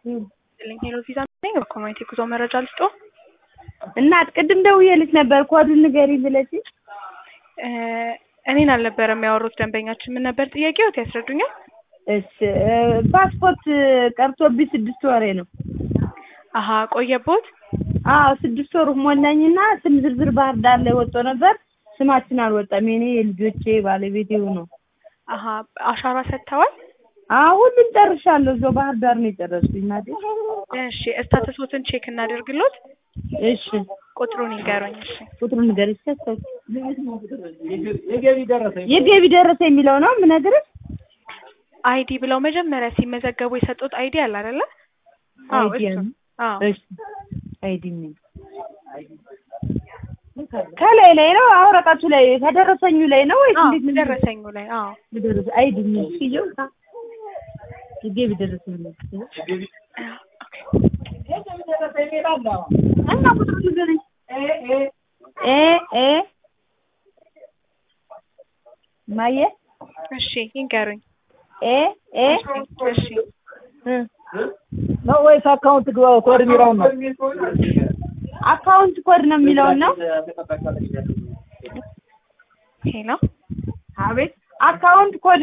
ልኝ ሄሎ ቪዛ ነኝ። በኮሚኒቲ ጉዞ መረጃ ልስጦ። እናት ቅድም ደውዬልሽ ነበር ኮዱን ንገሪኝ ብለሽኝ። እኔን አልነበረም ያወሩት ደንበኛችን። ምን ነበር ጥያቄዎት? ያስረዱኛል። እሺ ፓስፖርት ቀርቶብኝ ስድስት ወሬ ነው። አሀ ቆየቦት? አዎ ስድስት ወር ሞላኝና ስም ዝርዝር ባህር ዳር ላይ ወጥቶ ነበር። ስማችን አልወጣም። የኔ የልጆቼ ባለቤት ነው። አሀ አሻራ ሰጥተዋል? አዎ ሁሉም ጨርሻለሁ። እዛው ባህር ዳር ነው የጨረስኩኝ እናቴ። እሺ ስታተሶትን ቼክ እናደርግሎት። እሺ ቁጥሩን ይንገሩኝ። እሺ ቁጥሩን ንገሪኝ። ሰሰው የገቢ ደረሰ የሚለው ነው የምነግርሽ። አይዲ ብለው መጀመሪያ ሲመዘገቡ የሰጡት አይዲ አለ አይደለ? አዎ አይዲ እሱ። ነው። አዎ እሺ አይዲ ነው። ከላይ ላይ ነው አውረቀቱ ላይ ከደረሰኙ ላይ ነው ወይስ አዎ እንዴት ነው? ደረሰኙ ላይ አዎ ደረሰ አይዲ ነው። ሲዩ የገቢ ደረሰኝ ነው። እና ቁጥሩን ንገሪኝ። ኤ ኤ ማየ እሺ ይንገሩኝ። ኤ ኤ እሺ እ ነው ወይስ አካውንት ኮድ የሚለውን ነው? አካውንት ኮድ ነው የሚለውን ነው። ሄሎ አቤት አካውንት ኮድ